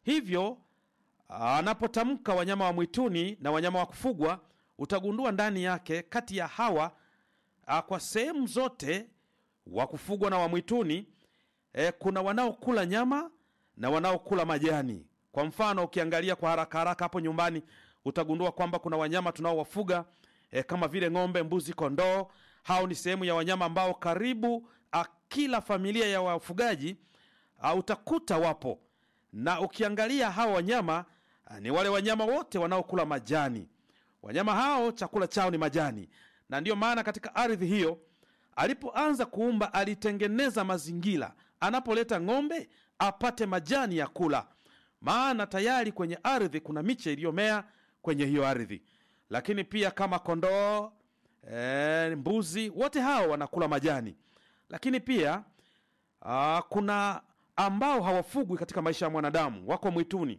hivyo anapotamka wanyama wa mwituni na wanyama wa kufugwa utagundua ndani yake kati ya hawa a, kwa sehemu zote wa kufugwa na wa mwituni e, kuna wanaokula nyama na wanaokula majani kwa mfano ukiangalia kwa haraka haraka hapo nyumbani utagundua kwamba kuna wanyama tunaowafuga e, kama vile ng'ombe mbuzi kondoo hao ni sehemu ya wanyama ambao karibu a, kila familia ya wafugaji a, utakuta wapo na ukiangalia hao wanyama a, ni wale wanyama wote wanaokula majani wanyama hao chakula chao ni majani na ndiyo maana katika ardhi hiyo alipoanza kuumba alitengeneza mazingira anapoleta ng'ombe apate majani ya kula maana tayari kwenye ardhi kuna miche iliyomea kwenye hiyo ardhi lakini pia kama kondoo e, mbuzi wote hao wanakula majani lakini pia a, kuna ambao hawafugwi katika maisha ya mwanadamu wako mwituni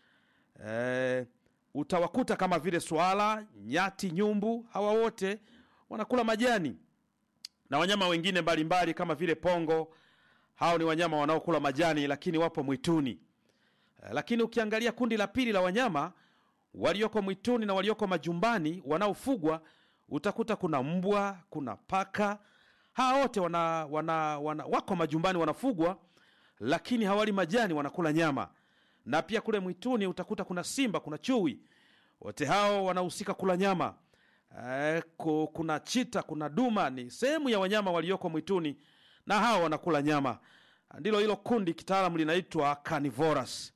e, utawakuta kama vile swala nyati nyumbu hawa wote wanakula majani na wanyama wengine mbalimbali kama vile pongo hao ni wanyama wanaokula majani lakini wapo mwituni Eh, lakini ukiangalia kundi la pili la wanyama walioko mwituni na walioko majumbani wanaofugwa utakuta kuna mbwa kuna paka hawa wote wana, wana, wana, wako majumbani wanafugwa lakini hawali majani wanakula nyama na pia kule mwituni utakuta kuna simba kuna chui wote hao wanahusika kula nyama eh, ku- kuna chita kuna duma ni sehemu ya wanyama walioko mwituni na hao wanakula nyama ndilo hilo kundi kitaalamu linaitwa carnivorous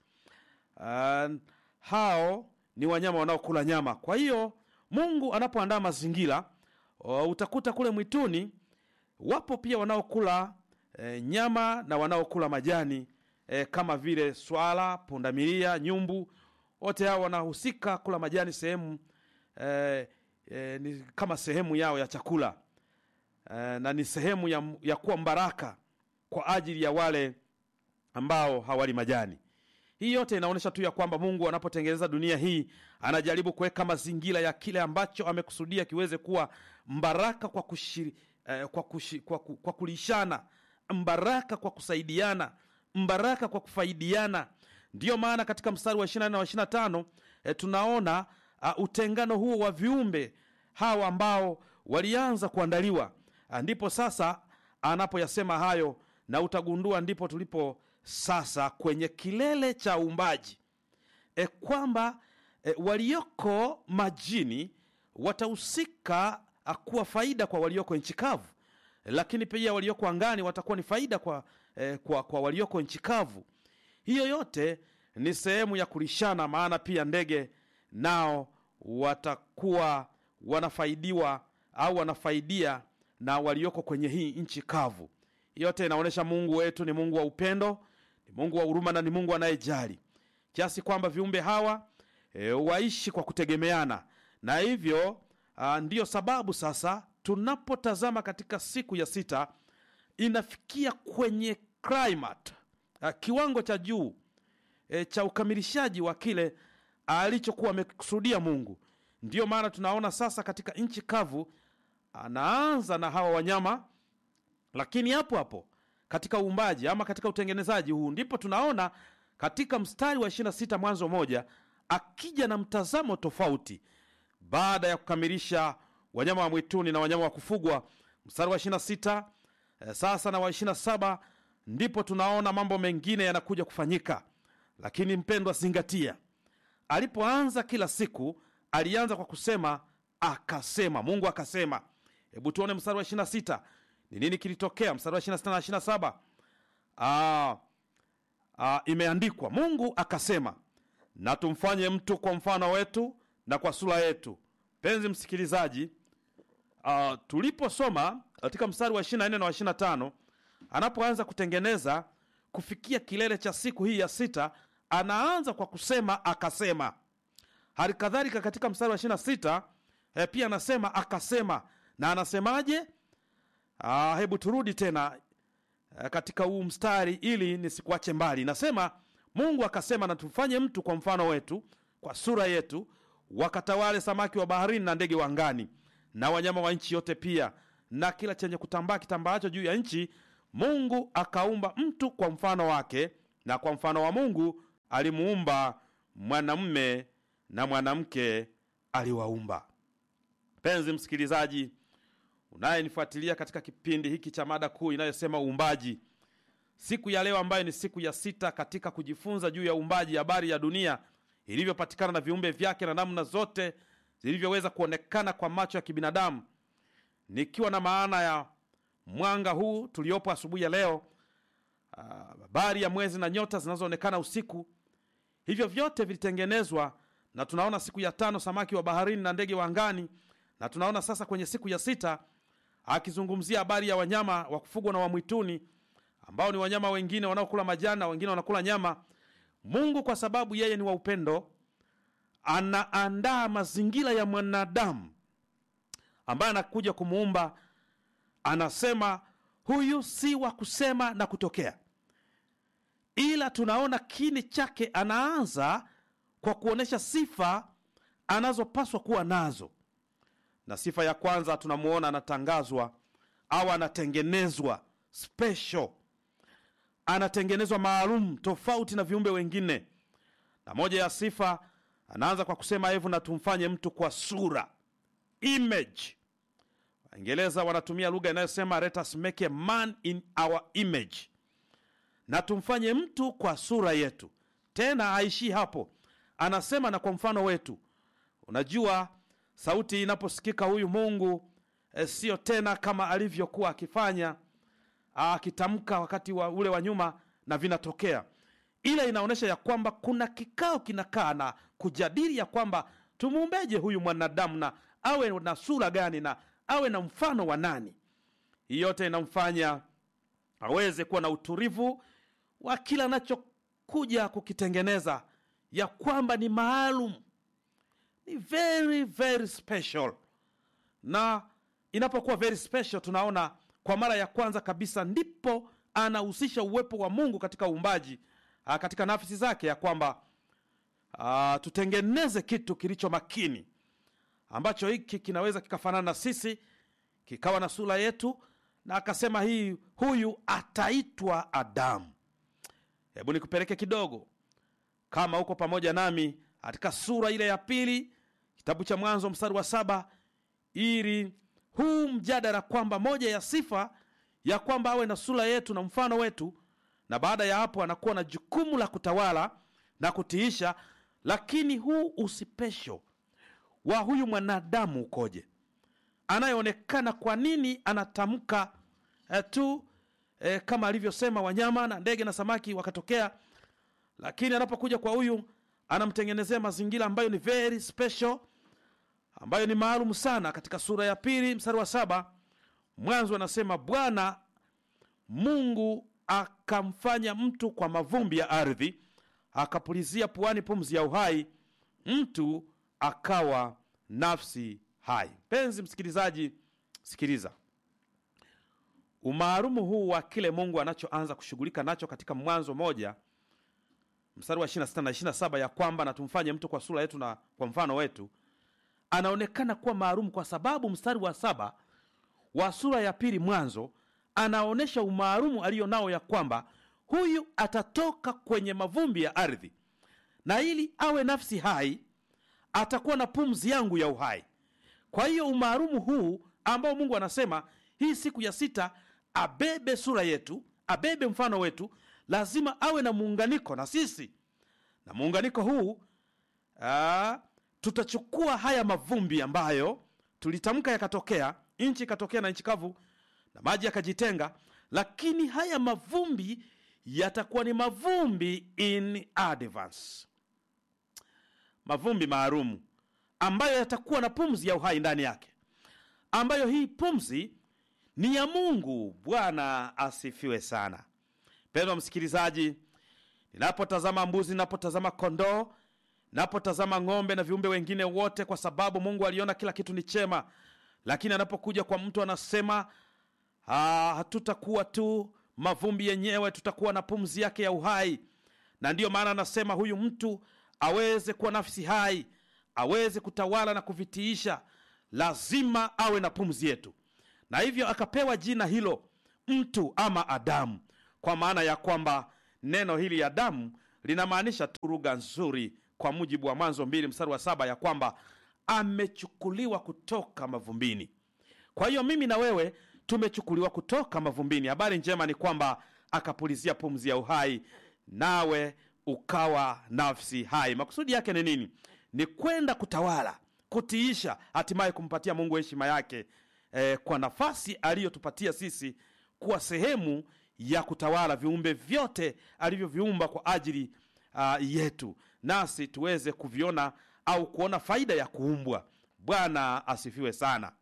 uh, hao ni wanyama wanaokula nyama kwa hiyo mungu anapoandaa mazingira uh, utakuta kule mwituni wapo pia wanaokula e, nyama na wanaokula majani e, kama vile swala pundamilia nyumbu wote hao wanahusika kula majani sehemu e, e, ni kama sehemu yao ya chakula e, na ni sehemu ya, ya kuwa mbaraka kwa ajili ya wale ambao hawali majani hii yote inaonyesha tu ya kwamba mungu anapotengeneza dunia hii anajaribu kuweka mazingira ya kile ambacho amekusudia kiweze kuwa mbaraka kwa, kushiri, eh, kwa, kushi, kwa, ku- kwa kulishana mbaraka kwa kusaidiana mbaraka kwa kufaidiana ndiyo maana katika mstari wa 24 na wa 25 eh, tunaona uh, utengano huo wa viumbe hawa ambao walianza kuandaliwa Ah, ndipo sasa anapoyasema hayo na utagundua ndipo tulipo sasa kwenye kilele cha uumbaji e, kwamba e, walioko majini watahusika ah, kuwa faida kwa walioko nchi kavu lakini pia walioko angani watakuwa ni faida kwa, eh, kwa, kwa walioko nchi kavu hiyo yote ni sehemu ya kulishana maana pia ndege nao watakuwa wanafaidiwa au wanafaidia na walioko kwenye hii nchi kavu yote inaonyesha mungu wetu ni mungu wa upendo ni mungu wa huruma na ni mungu anayejali kiasi kwamba viumbe hawa e, waishi kwa kutegemeana na hivyo a, ndiyo sababu sasa tunapotazama katika siku ya sita inafikia kwenye climate a, kiwango cha juu e, cha ukamilishaji wa kile alichokuwa amekusudia mungu ndiyo maana tunaona sasa katika nchi kavu anaanza na hawa wanyama lakini hapo hapo katika uumbaji ama katika utengenezaji huu ndipo tunaona katika mstari wa 26 mwanzo moja akija na mtazamo tofauti baada ya kukamilisha wanyama wa mwituni na wanyama wa kufugwa mstari wa 26 eh, sasa na wa 27 ndipo tunaona mambo mengine yanakuja kufanyika lakini mpendwa zingatia alipoanza kila siku alianza kwa kusema akasema mungu akasema hebu tuone mstari wa 26 ni nini kilitokea mstari wa 26 na 27 ah, ah, imeandikwa mungu akasema na tumfanye mtu kwa mfano wetu na kwa sura yetu mpenzi msikilizaji uh, tuliposoma katika mstari wa 24 na wa 25 anapoanza kutengeneza kufikia kilele cha siku hii ya sita anaanza kwa kusema akasema hali kadhalika katika mstari wa 26 eh, pia anasema akasema na anasemaje ah, hebu turudi tena eh, katika huu mstari ili nisikuache mbali nasema mungu akasema na tufanye mtu kwa mfano wetu kwa sura yetu wakatawale samaki wa baharini na ndege wa angani na wanyama wa nchi yote pia na kila chenye kutambaa kitambaacho juu ya nchi mungu akaumba mtu kwa mfano wake na kwa mfano wa mungu alimuumba mwanamume na mwanamke aliwaumba. Mpenzi msikilizaji unayenifuatilia katika kipindi hiki cha mada kuu inayosema uumbaji, siku ya leo ambayo ni siku ya sita katika kujifunza juu ya uumbaji, habari ya dunia ilivyopatikana na viumbe vyake na namna zote zilivyoweza kuonekana kwa macho ya kibinadamu, nikiwa na maana ya mwanga huu tuliopo asubuhi ya leo, habari ya mwezi na nyota zinazoonekana usiku. Hivyo vyote vilitengenezwa, na tunaona siku ya tano samaki wa baharini na ndege wa angani, na tunaona sasa kwenye siku ya sita akizungumzia habari ya wanyama wa kufugwa na wa mwituni ambao ni wanyama wengine wanaokula majani na wengine wanakula nyama. Mungu kwa sababu yeye ni wa upendo, anaandaa mazingira ya mwanadamu ambaye anakuja kumuumba. Anasema huyu si wa kusema na kutokea, ila tunaona kini chake. Anaanza kwa kuonyesha sifa anazopaswa kuwa nazo, na sifa ya kwanza tunamuona anatangazwa au anatengenezwa special anatengenezwa maalum tofauti na viumbe wengine. Na moja ya sifa anaanza kwa kusema hevu na tumfanye mtu kwa sura, image. Waingereza wanatumia lugha inayosema let us make a man in our image, na tumfanye mtu kwa sura yetu. Tena haishii hapo, anasema na kwa mfano wetu. Unajua, sauti inaposikika huyu Mungu e, sio tena kama alivyokuwa akifanya akitamka wakati wa ule wa nyuma na vinatokea, ila inaonyesha ya kwamba kuna kikao kinakaa na kujadili ya kwamba tumuumbeje huyu mwanadamu na awe na sura gani na awe na mfano wa nani. Hii yote inamfanya aweze kuwa na utulivu wa kila anachokuja kukitengeneza, ya kwamba ni maalum, ni very very special. Na inapokuwa very special, tunaona kwa mara ya kwanza kabisa ndipo anahusisha uwepo wa Mungu katika uumbaji, katika nafsi zake, ya kwamba a, tutengeneze kitu kilicho makini ambacho hiki kinaweza kikafanana na sisi kikawa na sura yetu, na akasema hii huyu ataitwa Adamu. Hebu nikupeleke kidogo, kama uko pamoja nami katika sura ile ya pili, kitabu cha Mwanzo mstari wa saba ili huu mjadala kwamba moja ya sifa ya kwamba awe na sura yetu na mfano wetu, na baada ya hapo anakuwa na jukumu la kutawala na kutiisha. Lakini huu usipesho wa huyu mwanadamu ukoje, anayeonekana? Kwa nini anatamka eh, tu eh, kama alivyosema wanyama na ndege na samaki wakatokea, lakini anapokuja kwa huyu anamtengenezea mazingira ambayo ni very special ambayo ni maalum sana. Katika sura ya pili mstari wa saba mwanzo anasema Bwana Mungu akamfanya mtu kwa mavumbi ya ardhi, akapulizia puani pumzi ya uhai, mtu akawa nafsi hai. Mpenzi msikilizaji, sikiliza umaalumu huu wa kile Mungu anachoanza kushughulika nacho katika Mwanzo moja mstari wa 26 na 27, ya kwamba na tumfanye mtu kwa sura yetu na kwa mfano wetu anaonekana kuwa maalum kwa sababu mstari wa saba wa sura ya pili Mwanzo anaonyesha umaalumu aliyo nao, ya kwamba huyu atatoka kwenye mavumbi ya ardhi, na ili awe nafsi hai atakuwa na pumzi yangu ya uhai. Kwa hiyo umaalumu huu ambao Mungu anasema hii siku ya sita abebe sura yetu, abebe mfano wetu, lazima awe na muunganiko na sisi, na muunganiko huu aa, tutachukua haya mavumbi ambayo tulitamka yakatokea, nchi ikatokea na nchi kavu na maji yakajitenga, lakini haya mavumbi yatakuwa ni mavumbi in advance, mavumbi maalumu ambayo yatakuwa na pumzi ya uhai ndani yake, ambayo hii pumzi ni ya Mungu. Bwana asifiwe sana. Mpendwa msikilizaji, ninapotazama mbuzi, ninapotazama kondoo napotazama ng'ombe na viumbe wengine wote, kwa sababu Mungu aliona kila kitu ni chema. Lakini anapokuja kwa mtu anasema hatutakuwa tu mavumbi yenyewe, tutakuwa na pumzi yake ya uhai. Na ndiyo maana anasema huyu mtu aweze kuwa nafsi hai, aweze kutawala na kuvitiisha, lazima awe na pumzi yetu, na hivyo akapewa jina hilo mtu ama Adamu, kwa maana ya kwamba neno hili Adamu linamaanisha tu lugha nzuri kwa mujibu wa Mwanzo mbili mstari wa saba ya kwamba amechukuliwa kutoka mavumbini. Kwa hiyo mimi na wewe tumechukuliwa kutoka mavumbini. Habari njema ni kwamba akapulizia pumzi ya uhai, nawe ukawa nafsi hai. Makusudi yake ni nini? Ni kwenda kutawala, kutiisha, hatimaye kumpatia Mungu heshima yake eh, kwa nafasi aliyotupatia sisi kuwa sehemu ya kutawala viumbe vyote alivyoviumba kwa ajili uh, yetu, nasi tuweze kuviona au kuona faida ya kuumbwa. Bwana asifiwe sana.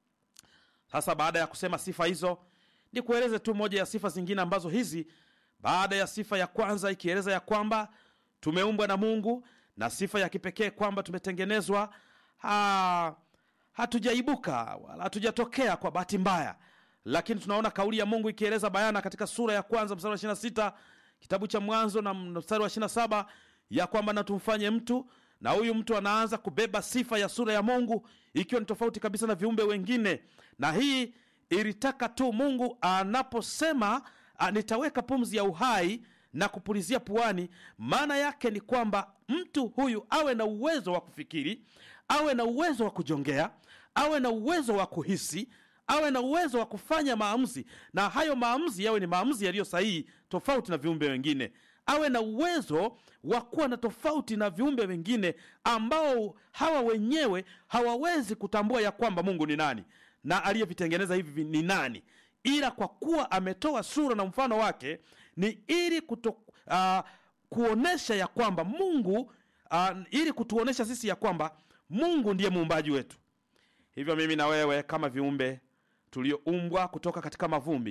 Sasa baada ya kusema sifa hizo, ni kueleze tu moja ya sifa zingine ambazo hizi, baada ya sifa ya kwanza ikieleza ya kwamba tumeumbwa na Mungu, na sifa ya kipekee kwamba tumetengenezwa ha, hatujaibuka wala hatujatokea kwa bahati mbaya, lakini tunaona kauli ya Mungu ikieleza bayana katika sura ya kwanza mstari wa 26 kitabu cha Mwanzo na mstari wa 27 ya kwamba na tumfanye mtu na huyu mtu anaanza kubeba sifa ya sura ya Mungu ikiwa ni tofauti kabisa na viumbe wengine, na hii ilitaka tu Mungu anaposema nitaweka pumzi ya uhai na kupulizia puani, maana yake ni kwamba mtu huyu awe na uwezo wa kufikiri, awe na uwezo wa kujongea, awe na uwezo wa kuhisi, awe na uwezo wa kufanya maamuzi, na hayo maamuzi yawe ni maamuzi yaliyo sahihi, tofauti na viumbe wengine awe na uwezo wa kuwa na tofauti na viumbe wengine ambao hawa wenyewe hawawezi kutambua ya kwamba Mungu ni nani na aliyevitengeneza hivi ni nani, ila kwa kuwa ametoa sura na mfano wake ni ili kuto, uh, kuonesha ya kwamba Mungu uh, ili kutuonesha sisi ya kwamba Mungu ndiye muumbaji wetu. Hivyo mimi na wewe kama viumbe tulioumbwa kutoka katika mavumbi,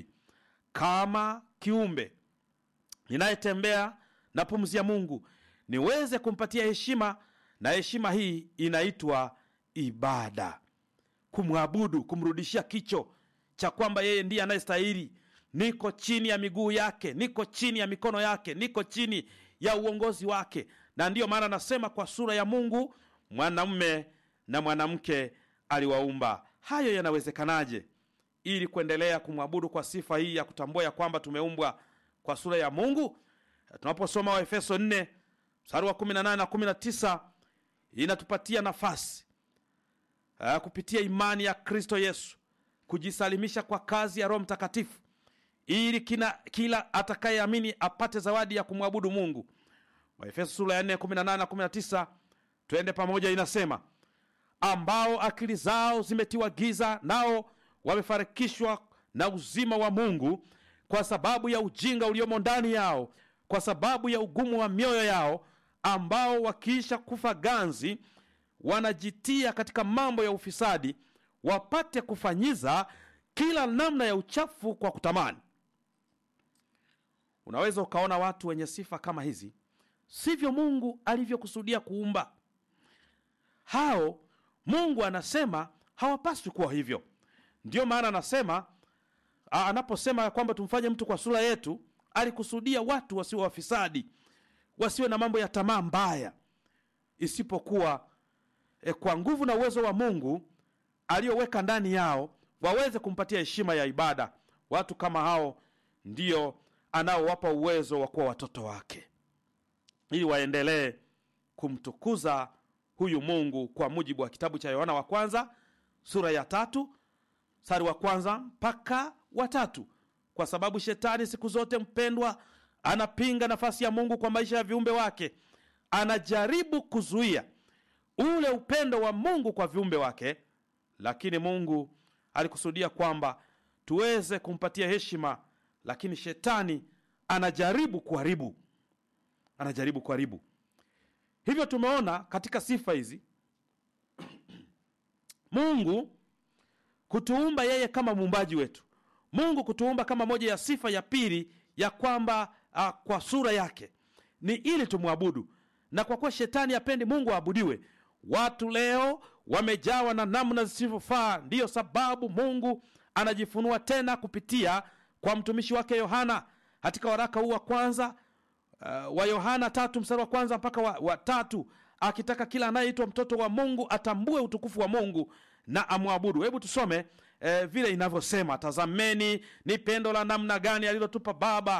kama kiumbe ninayetembea na pumzi ya Mungu niweze kumpatia heshima, na heshima hii inaitwa ibada, kumwabudu, kumrudishia kicho cha kwamba yeye ndiye anayestahili. Niko chini ya miguu yake, niko chini ya mikono yake, niko chini ya uongozi wake. Na ndiyo maana nasema kwa sura ya Mungu mwanamume na mwanamke aliwaumba. Hayo yanawezekanaje? Ili kuendelea kumwabudu kwa sifa hii ya kutambua ya kwamba tumeumbwa kwa sura ya Mungu. Tunaposoma Waefeso 4 mstari wa 18 na 19, inatupatia nafasi uh, kupitia imani ya Kristo Yesu kujisalimisha kwa kazi ya Roho Mtakatifu ili kina, kila atakayeamini apate zawadi ya kumwabudu Mungu. Waefeso sura ya 4 18 na 19, twende pamoja. Inasema, ambao akili zao zimetiwa giza, nao wamefarikishwa na uzima wa Mungu kwa sababu ya ujinga uliomo ndani yao, kwa sababu ya ugumu wa mioyo yao, ambao wakiisha kufa ganzi wanajitia katika mambo ya ufisadi, wapate kufanyiza kila namna ya uchafu kwa kutamani. Unaweza ukaona watu wenye sifa kama hizi, sivyo Mungu alivyokusudia kuumba hao. Mungu anasema hawapaswi kuwa hivyo. Ndiyo maana anasema anaposema ya kwamba tumfanye mtu kwa sura yetu, alikusudia watu wasiwe wafisadi, wasiwe na mambo ya tamaa mbaya, isipokuwa e, kwa nguvu na uwezo wa Mungu aliyoweka ndani yao waweze kumpatia heshima ya ibada. Watu kama hao ndio anaowapa uwezo wa kuwa watoto wake, ili waendelee kumtukuza huyu Mungu kwa mujibu wa kitabu cha Yohana wa kwanza sura ya tatu mstari wa kwanza mpaka watatu, kwa sababu shetani siku zote, mpendwa, anapinga nafasi ya Mungu kwa maisha ya viumbe wake. Anajaribu kuzuia ule upendo wa Mungu kwa viumbe wake, lakini Mungu alikusudia kwamba tuweze kumpatia heshima, lakini shetani anajaribu kuharibu, anajaribu kuharibu. Hivyo tumeona katika sifa hizi Mungu kutuumba yeye kama muumbaji wetu, Mungu kutuumba kama moja ya sifa ya pili ya kwamba uh, kwa sura yake ni ili tumwabudu. Na kwa kuwa shetani hapendi Mungu aabudiwe, watu leo wamejawa na namna zisivyofaa. Ndiyo sababu Mungu anajifunua tena kupitia kwa mtumishi wake Yohana katika waraka huu wa kwanza uh, wa Yohana tatu mstari wa kwanza mpaka wa, wa tatu akitaka kila anayeitwa mtoto wa Mungu atambue utukufu wa Mungu na amwabudu. Hebu tusome eh, vile inavyosema: tazameni ni pendo la namna gani alilotupa Baba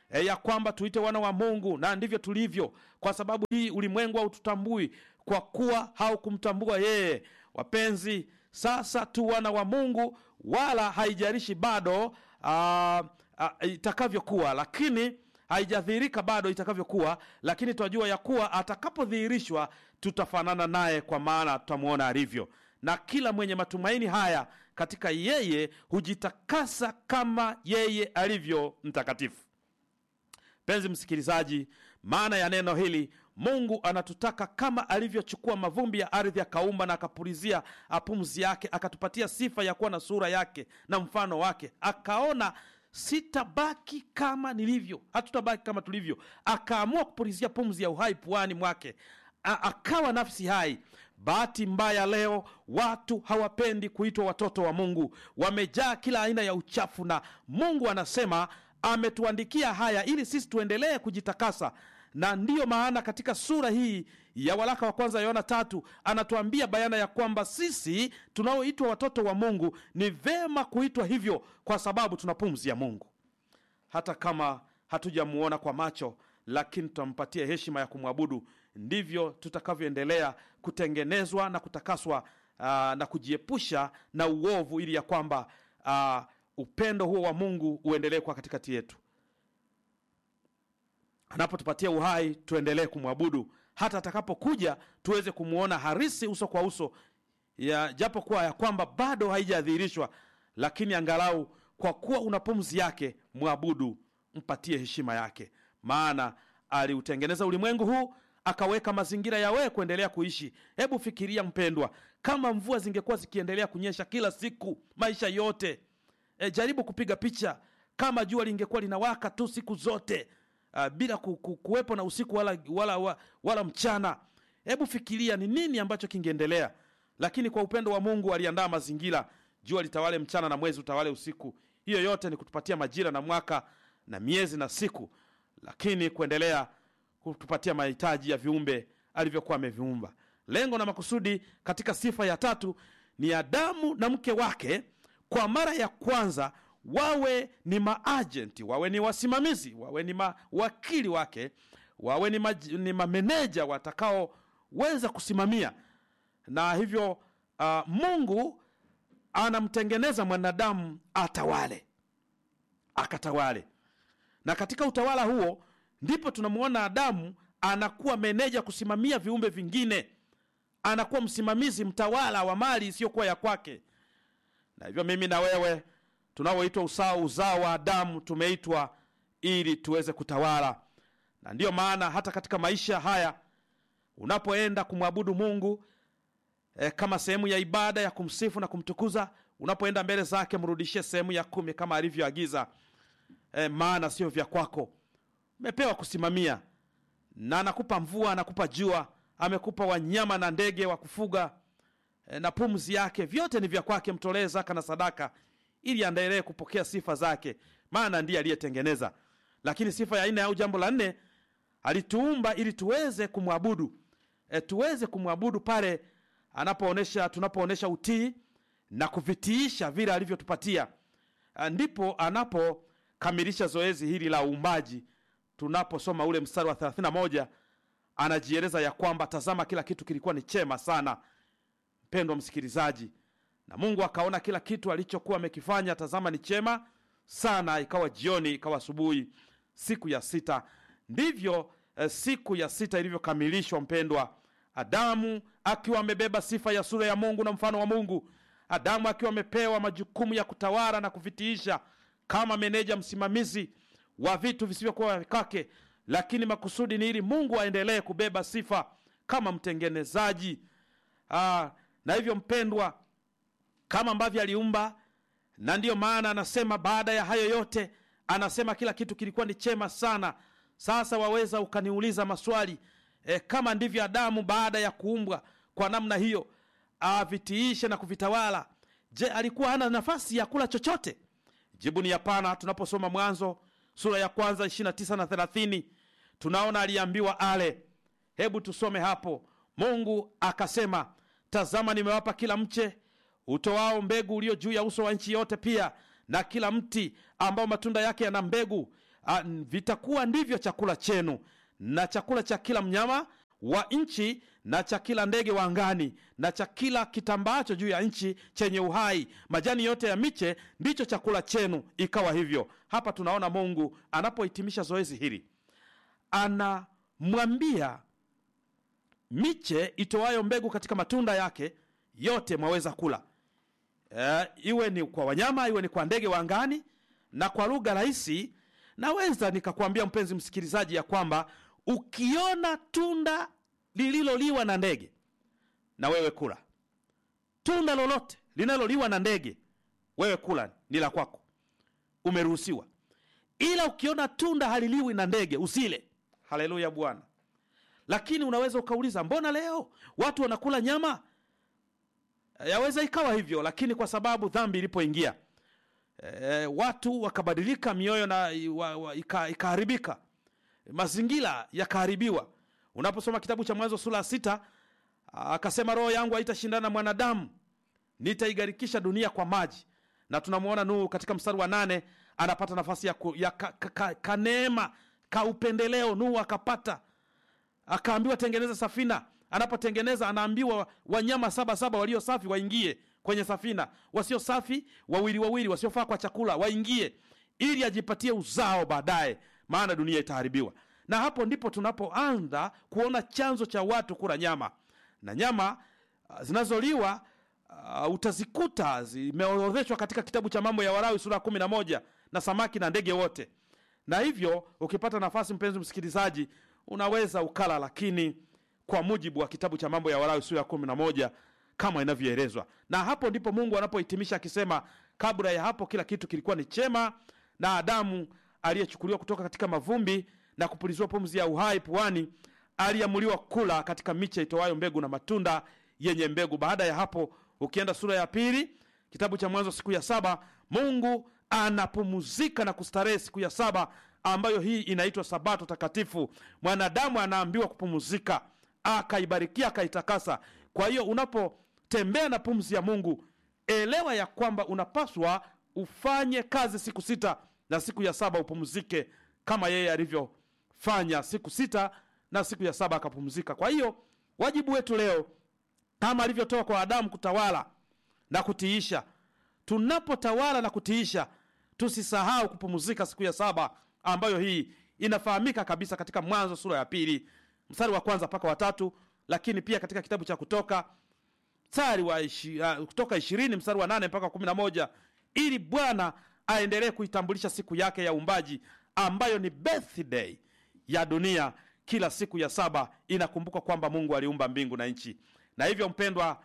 e, ya kwamba tuite wana wa Mungu, na ndivyo tulivyo, kwa sababu hii ulimwengu haututambui kwa kuwa haukumtambua yeye. Wapenzi, sasa tu wana wa Mungu, wala haijalishi bado ah, ah, itakavyokuwa, lakini haijadhihirika bado itakavyokuwa, lakini twajua ya kuwa atakapodhihirishwa tutafanana naye, kwa maana tutamwona alivyo. Na kila mwenye matumaini haya katika yeye hujitakasa kama yeye alivyo mtakatifu. Mpenzi msikilizaji, maana ya neno hili, Mungu anatutaka kama alivyochukua mavumbi ya ardhi akaumba na akapulizia pumzi yake, akatupatia sifa ya kuwa na sura yake na mfano wake, akaona sitabaki kama nilivyo, hatutabaki kama tulivyo, akaamua kupulizia pumzi ya uhai puani mwake, A akawa nafsi hai. Bahati mbaya leo watu hawapendi kuitwa watoto wa Mungu, wamejaa kila aina ya uchafu, na Mungu anasema ametuandikia haya ili sisi tuendelee kujitakasa na ndiyo maana katika sura hii ya waraka wa kwanza Yohana tatu anatuambia bayana ya kwamba sisi tunaoitwa watoto wa Mungu ni vema kuitwa hivyo kwa sababu tuna pumzi ya Mungu. Hata kama hatujamuona kwa macho, lakini tutampatia heshima ya kumwabudu. Ndivyo tutakavyoendelea kutengenezwa na kutakaswa, aa, na kujiepusha na uovu, ili ya kwamba aa, upendo huo wa Mungu uendelee kwa katikati yetu anapotupatia uhai tuendelee kumwabudu hata atakapokuja tuweze kumwona harisi uso kwa uso ya japo kuwa ya kwamba bado haijadhihirishwa lakini angalau kwa kuwa una pumzi yake mwabudu mpatie heshima yake maana aliutengeneza ulimwengu huu akaweka mazingira ya wewe kuendelea kuishi hebu fikiria mpendwa kama mvua zingekuwa zikiendelea kunyesha kila siku maisha yote e, jaribu kupiga picha kama jua lingekuwa linawaka tu siku zote uh, bila ku, ku, kuwepo na usiku wala, wala, wala, wala mchana hebu fikiria ni nini ambacho kingeendelea lakini kwa upendo wa mungu aliandaa mazingira jua litawale mchana na mwezi utawale usiku hiyo yote ni kutupatia majira na mwaka na miezi na siku lakini kuendelea kutupatia mahitaji ya viumbe alivyokuwa ameviumba lengo na makusudi katika sifa ya tatu ni adamu na mke wake kwa mara ya kwanza wawe ni maajenti wawe ni wasimamizi wawe ni mawakili wake wawe ni, ma, ni mameneja watakaoweza kusimamia na hivyo uh, mungu anamtengeneza mwanadamu atawale akatawale na katika utawala huo ndipo tunamwona adamu anakuwa meneja kusimamia viumbe vingine anakuwa msimamizi mtawala wa mali isiyokuwa ya kwake na hivyo mimi na wewe tunaoitwa usao uzao wa adamu tumeitwa ili tuweze kutawala na ndiyo maana hata katika maisha haya unapoenda kumwabudu mungu e, kama sehemu ya ibada ya kumsifu na kumtukuza unapoenda mbele zake mrudishie sehemu ya kumi kama alivyoagiza e, maana sio vya kwako umepewa kusimamia na anakupa mvua anakupa jua amekupa wanyama na ndege wa kufuga e, na pumzi yake vyote ni vya kwake mtolee zaka na sadaka ili aendelee kupokea sifa zake maana ndiye aliyetengeneza lakini sifa ya nne au jambo la nne alituumba ili tuweze kumwabudu e, tuweze kumwabudu pale anapoonesha tunapoonesha utii na kuvitiisha vile alivyotupatia ndipo anapokamilisha zoezi hili la uumbaji tunaposoma ule mstari wa 31 anajieleza ya kwamba tazama kila kitu kilikuwa ni chema sana mpendwa msikilizaji na mungu akaona kila kitu alichokuwa amekifanya tazama ni chema sana ikawa jioni ikawa asubuhi siku ya sita ndivyo eh, siku ya sita ilivyokamilishwa mpendwa adamu akiwa amebeba sifa ya sura ya mungu na mfano wa mungu adamu akiwa amepewa majukumu ya kutawala na kuvitiisha kama meneja msimamizi wa vitu visivyokuwa kwake lakini makusudi ni ili mungu aendelee kubeba sifa kama mtengenezaji Aa, na hivyo mpendwa kama ambavyo aliumba na ndiyo maana anasema baada ya hayo yote anasema kila kitu kilikuwa ni chema sana sasa waweza ukaniuliza maswali e, kama ndivyo adamu baada ya kuumbwa kwa namna hiyo avitiishe na kuvitawala je alikuwa hana nafasi ya kula chochote jibu ni hapana tunaposoma mwanzo sura ya kwanza 29 na 30 tunaona aliambiwa ale hebu tusome hapo mungu akasema tazama nimewapa kila mche utoao mbegu ulio juu ya uso wa nchi yote pia na kila mti ambao matunda yake yana mbegu a, vitakuwa ndivyo chakula chenu na chakula cha kila mnyama wa nchi na cha kila ndege wa angani na cha kila kitambaacho juu ya nchi chenye uhai majani yote ya miche ndicho chakula chenu ikawa hivyo hapa tunaona mungu anapohitimisha zoezi hili anamwambia miche itoayo mbegu katika matunda yake yote mwaweza kula e, iwe ni kwa wanyama iwe ni kwa ndege wa angani na kwa lugha rahisi naweza nikakwambia mpenzi msikilizaji ya kwamba ukiona tunda lililoliwa na ndege na wewe kula tunda lolote linaloliwa na ndege wewe kula ni la kwako umeruhusiwa ila ukiona tunda haliliwi na ndege usile haleluya bwana lakini unaweza ukauliza mbona leo watu wanakula nyama yaweza ikawa hivyo lakini kwa sababu dhambi ilipoingia e, watu wakabadilika mioyo na wa, wa, ika, ikaharibika mazingira yakaharibiwa unaposoma kitabu cha mwanzo sura ya sita akasema roho yangu haitashindana na mwanadamu nitaigarikisha dunia kwa maji na tunamwona nuhu katika mstari wa nane anapata nafasi ya, ku, ya ka, ka, ka, kaneema ka upendeleo nuhu akapata akaambiwa tengeneza safina anapotengeneza anaambiwa wanyama saba saba walio safi waingie kwenye safina wasio safi wawili wawili wasiofaa kwa chakula waingie ili ajipatie uzao baadaye maana dunia itaharibiwa na hapo ndipo tunapoanza kuona chanzo cha watu kula nyama na nyama uh, zinazoliwa uh, utazikuta zimeorodheshwa katika kitabu cha mambo ya warawi sura ya kumi na moja na samaki na ndege wote na hivyo ukipata nafasi mpenzi msikilizaji unaweza ukala lakini kwa mujibu wa kitabu cha mambo ya warawi sura ya kumi na moja kama inavyoelezwa na hapo ndipo mungu anapohitimisha akisema kabla ya hapo kila kitu kilikuwa ni chema na adamu aliyechukuliwa kutoka katika mavumbi na kupuliziwa pumzi ya uhai puani aliamuliwa kula katika miche itoayo mbegu na matunda yenye mbegu baada ya hapo ukienda sura ya pili kitabu cha mwanzo siku ya saba mungu anapumuzika na kustarehe siku ya saba ambayo hii inaitwa sabato takatifu mwanadamu anaambiwa kupumuzika akaibarikia akaitakasa kwa hiyo unapotembea na pumzi ya mungu elewa ya kwamba unapaswa ufanye kazi siku sita na siku ya saba upumzike kama yeye alivyofanya siku sita na siku ya saba akapumzika kwa hiyo wajibu wetu leo kama alivyotoa kwa adamu kutawala na kutiisha tunapotawala na kutiisha tusisahau kupumzika siku ya saba ambayo hii inafahamika kabisa katika mwanzo sura ya pili mstari wa kwanza mpaka watatu lakini pia katika kitabu cha kutoka mstari wa ishi, uh, kutoka ishirini mstari wa nane mpaka kumi na moja ili bwana aendelee kuitambulisha siku yake ya uumbaji ambayo ni birthday ya dunia kila siku ya saba inakumbuka kwamba mungu aliumba mbingu na nchi na hivyo mpendwa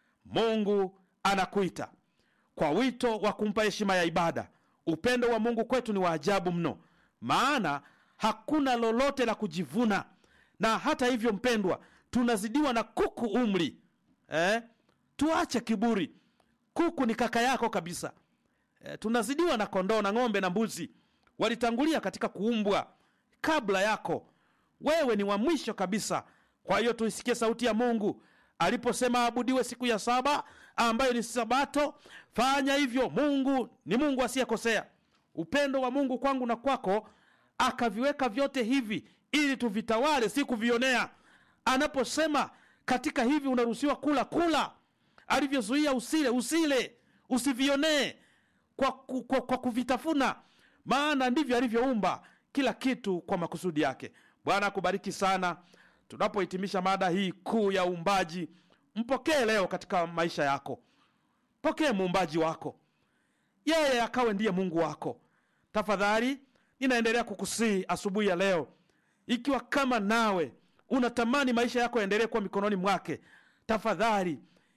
mungu anakuita kwa wito wa kumpa heshima ya ibada upendo wa mungu kwetu ni wa ajabu mno maana hakuna lolote la kujivuna na hata hivyo mpendwa tunazidiwa na kuku umri eh? tuache kiburi kuku ni kaka yako kabisa eh, tunazidiwa na kondoo na ng'ombe na mbuzi walitangulia katika kuumbwa kabla yako wewe ni wa mwisho kabisa kwa hiyo tuisikie sauti ya mungu aliposema abudiwe siku ya saba ambayo ni sabato fanya hivyo mungu ni mungu asiyekosea upendo wa mungu kwangu na kwako akaviweka vyote hivi ili tuvitawale si kuvionea anaposema katika hivi unaruhusiwa kula kula alivyozuia usile usile usivionee kwa, ku- kwa, kwa kuvitafuna maana ndivyo alivyoumba kila kitu kwa makusudi yake bwana akubariki sana tunapohitimisha mada hii kuu ya uumbaji mpokee leo katika maisha yako pokee muumbaji wako yeye akawe ndiye mungu wako tafadhali ninaendelea kukusii asubuhi ya leo ikiwa kama nawe unatamani maisha yako yaendelee kuwa mikononi mwake tafadhali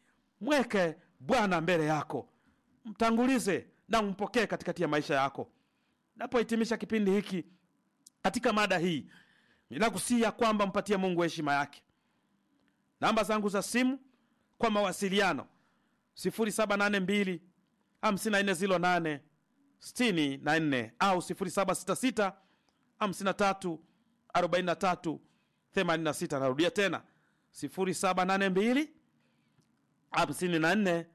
mweke bwana mbele yako mtangulize na umpokee katikati ya maisha yako napohitimisha kipindi hiki katika mada hii ninakusia kwamba mpatie mungu heshima yake namba zangu za simu kwa mawasiliano 782 5408 64 au 766 53 43 86 narudia tena 0782 54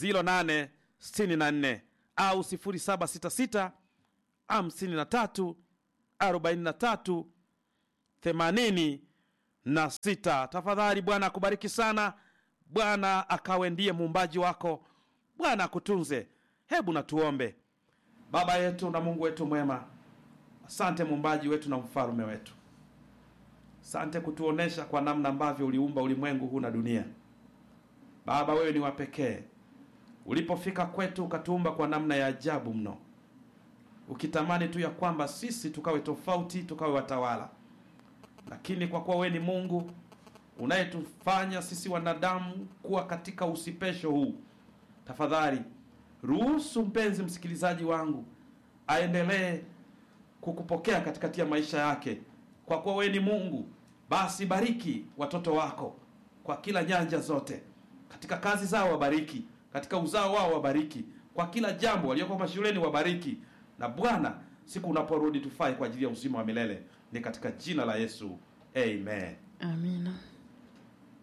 08 64 au 0766 53 43 themanini na sita. Tafadhali Bwana akubariki sana, Bwana akawe ndiye muumbaji wako, Bwana akutunze. Hebu na tuombe. Baba yetu na Mungu wetu mwema, asante muumbaji wetu na mfalume wetu, asante kutuonesha kwa namna ambavyo uliumba ulimwengu huu na dunia. Baba, wewe ni wa pekee. Ulipofika kwetu ukatuumba kwa namna ya ajabu mno, ukitamani tu ya kwamba sisi tukawe tofauti, tukawe watawala lakini kwa kuwa wewe ni Mungu unayetufanya sisi wanadamu kuwa katika usipesho huu, tafadhali ruhusu mpenzi msikilizaji wangu aendelee kukupokea katikati ya maisha yake. Kwa kuwa wewe ni Mungu, basi bariki watoto wako kwa kila nyanja zote, katika kazi zao wabariki, katika uzao wao wabariki, kwa kila jambo walioko mashuleni wabariki, na Bwana siku unaporudi tufai kwa ajili ya uzima wa milele ni katika jina la Yesu, amen. Amina.